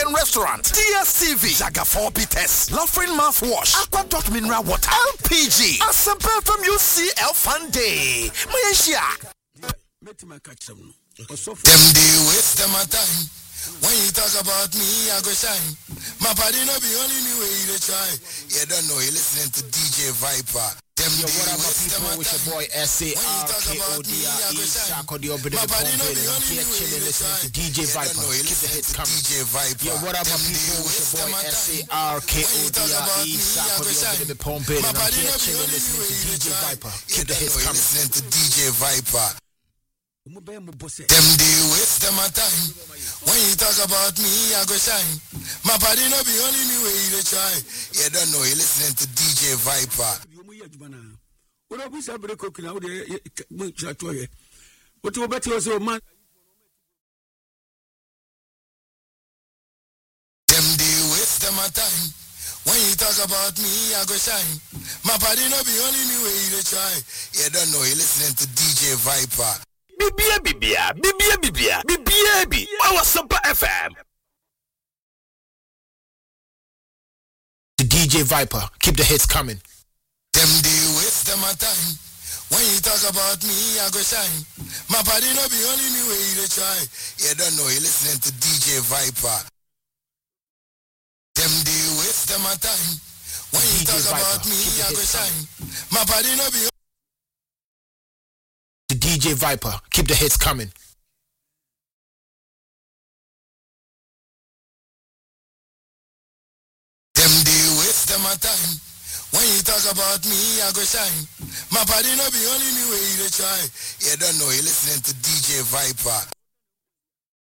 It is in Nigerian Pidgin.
and Restaurant, DSTV, Jaga 4 Bites, Laughing Mouthwash, Aqua Dot Mineral Water, LPG, Asempa from UCL Fun Day. Malaysia. Them they waste them my time. When you talk about me, I go shine. My body no be only me way they try. You don't know, you listening to DJ Viper. Them Yo, they what up, my waste them people? my It's your time. boy S A When you R talk K O about D me, R I E. go shine. Shako the Obid My of the body no Pump be I'm only here me way chilling, they listening try. to DJ You don't Viper. know, you Keep the listening hits to coming. DJ Viper. Yo, what up, my Them they people? It's waste your them boy my S A time. R K O When you D talk R about E. me, I Shako go the Obid shine. of the Pump My I'm body here no be chilling, only me listening way to they DJ try. Viper. You Keep the don't hits know, you coming. listening to DJ Viper. Mo bɛyɛ mo bɔ sɛ Them they waste them my time. When you talk about me, I go shine. My body no be only me way they try. You don't know, you listening to DJ Viper. deɛ ɔmo yɛ adwuma no a wode ɔbu sɛ bere koku na wode mo kyerɛ toɔ yɛ wote wobɛte hɔ sɛ ɔma Them they waste them my time. When you talk about me, I go shine. My body no be only me way they try. You don't know, you listening to DJ Viper. Bibia Bibia, Bibia Bibia, Bibia Bi, our Super FM. To DJ Viper. Keep the hits coming. Them they waste them my time. When you talk about me, I go shine. My body no be only me way they try. You don't know, you listening to DJ Viper. Them they waste them my time. When you DJ talk about Viper, me, keep the I go hits shine. My body no be To DJ Viper. Keep the hits coming. Them they waste them my time. When you talk about me, I go shine. My body no be only me way they try. You don't know, you listening to DJ Viper.